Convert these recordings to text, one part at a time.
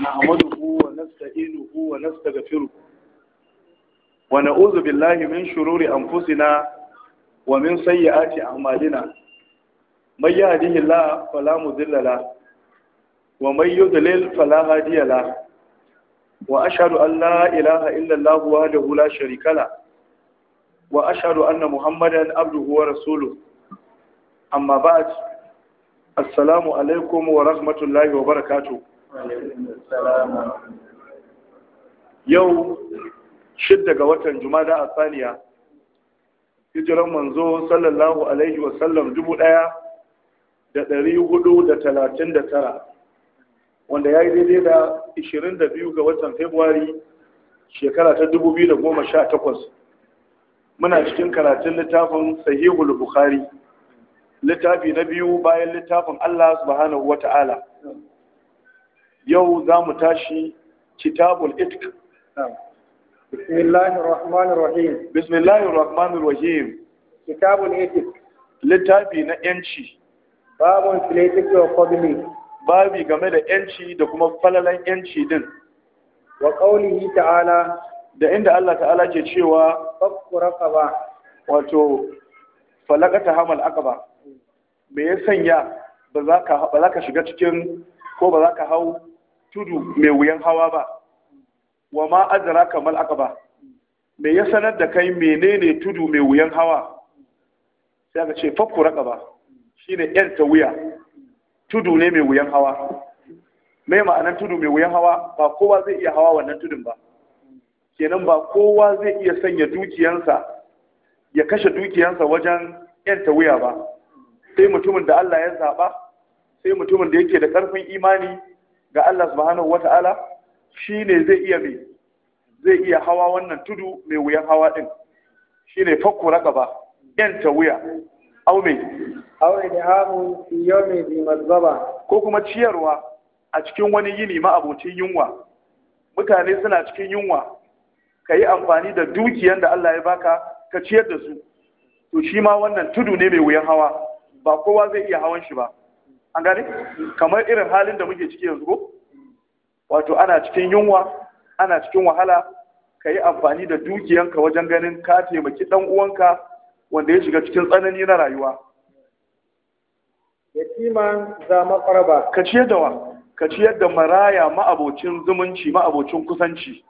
نحمده ونستعينه ونستغفره ونعوذ بالله من شرور أنفسنا ومن سيئات أعمالنا من يهده الله فلا مضل له ومن يضلل فلا هادي له وأشهد أن لا إله إلا الله وحده لا شريك له وأشهد أن محمدا عبده ورسوله أما بعد assalamu alaikum wa rahmatullahi wa barakatu yau shidda ga watan jumada a saniya hijiran manzo sallallahu alaihi wa sallam dubu daya da dari hudu da talatin da tara wanda ya yi daidai da ishirin da biyu ga watan februari shekara ta dubu biyu da goma sha takwas muna cikin karatun littafin sahihul bukhari littafi na biyu bayan littafin Allah subhanahu wa ta'ala yau za mu tashi kitabul itk bismillahir rahmanir rahim bismillahir rahmanir rahim kitabul itk littafi na yanci babun filetik wa fadli babi game da yanci da kuma falalan yanci din wa qawlihi ta'ala da inda Allah ta'ala ke cewa fakku raqaba wato falakata hamal aqaba me ya sanya ba za ka shiga cikin ko ba za ka hau tudu mai wuyan hawa ba wa ma azara kamal aka ba me ya sanar da kai menene tudu mai wuyan hawa sai aka ce fakku raka ba shine yan ta wuya tudu ne mai wuyan hawa me ma'anar tudu mai wuyan hawa ba kowa zai iya hawa wannan tudun ba kenan ba kowa zai iya sanya dukiyansa ya kashe dukiyansa wajen yan ta wuya ba sai mutumin da Allah ya zaɓa sai mutumin da yake da ƙarfin imani ga Allah subhanahu wata'ala shi ne zai iya mai zai iya hawa wannan tudu mai wuyan hawa ɗin shi ne fakko raƙaba ‘yanta wuya au mai aure da hamu fi yawmi bi mazaba ko kuma ciyarwa a cikin wani yini ma'abocin yunwa mutane suna cikin yunwa ka yi amfani da dukiyan da Allah ya baka ka ciyar da su to shi ma wannan tudu ne mai wuyan hawa ba kowa zai iya hawan shi ba an gane kamar irin halin da muke ciki yanzu ko wato ana cikin yunwa ana cikin wahala ka yi amfani da dukiyanka wajen ganin ka taimaki dan uwanka wanda ya shiga cikin tsanani na rayuwa yatiman za maqraba ka ciyar da wa ka ciyar da maraya ma'abocin zumunci ma'abocin kusanci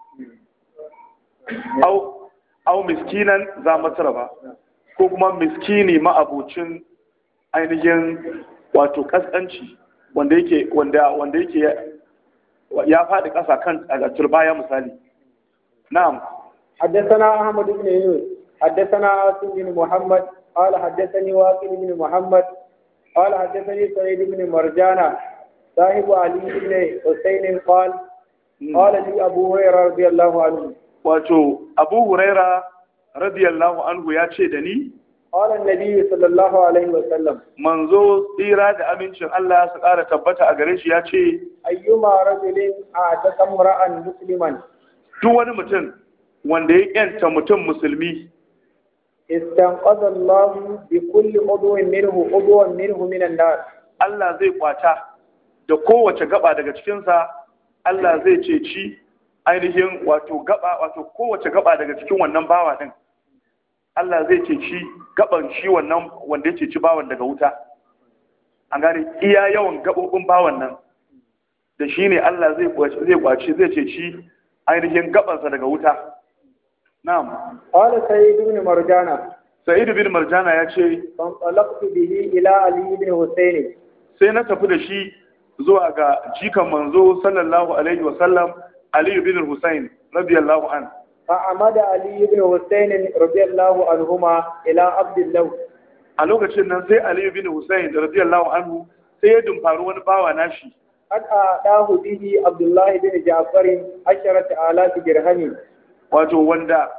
au au miskinan za masraba ko kuma miskini ma'abocin ainihin wato kaskanci wanda yake wanda wanda yake ya faɗi ƙasa kan a turbaya misali na'am حدثنا أحمد بن يونس حدثنا عاصم بن محمد قال حدثني واقل بن محمد قال حدثني سعيد بن مرجانة صاحب علي بن حسين قال قال لي أبو هريرة رضي الله عنه wato Abu Huraira radiyallahu anhu ya ce da ni قال النبي صلى الله عليه وسلم manzo tsira da amincin Allah su ƙara tabbata a gare shi ya ce أيما رجل أعتق امرأ مسلما duk wani mutum wanda ya yanta mutum musulmi استنقذ الله بكل عضو منه عضوا منه من النار Allah zai kwata da kowace gaba daga cikinsa Allah zai ceci ainihin wato gaba wato kowace gaba daga cikin wannan bawa din Allah zai ceci gaban shi wannan wanda ya ceci bawan daga wuta an gane iya yawan gabobin bawan nan da shi ne Allah zai kwaci zai ceci ainihin gabansa daga wuta na'am قال سيد بن مرجانة sa'id bin marjana ya ce فانطلقت به إلى علي بن حسين sai na tafi da shi zuwa ga jikan manzo sallallahu alaihi wa sallam ali bin husayn radiyallahu an فعمد علي بن حسين رضي الله عنهما إلى عبد الله a lokacin nan sai ali bin husayn radiyallahu anhu sai ya dumfari wani bawa nashi قد أعطاه به عبد الله بن جعفر عشرة آلاف درهم wato wanda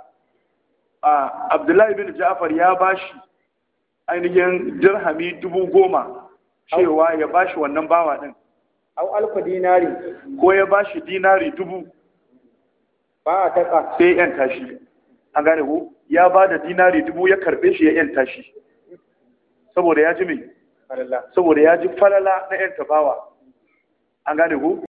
a abdullahi bin ja'far ya bashi ainihin dirhami dubu goma cewa ya bashi wannan bawa din أو ألف دينار ko ya bashi dinari dubu فأعتقه sai ya yanta shi an gane ko ya ba da dinari dubu ya karbe shi ya yanta shi saboda ya ji mai Allah saboda ya ji falala na yanta bawa an gane ko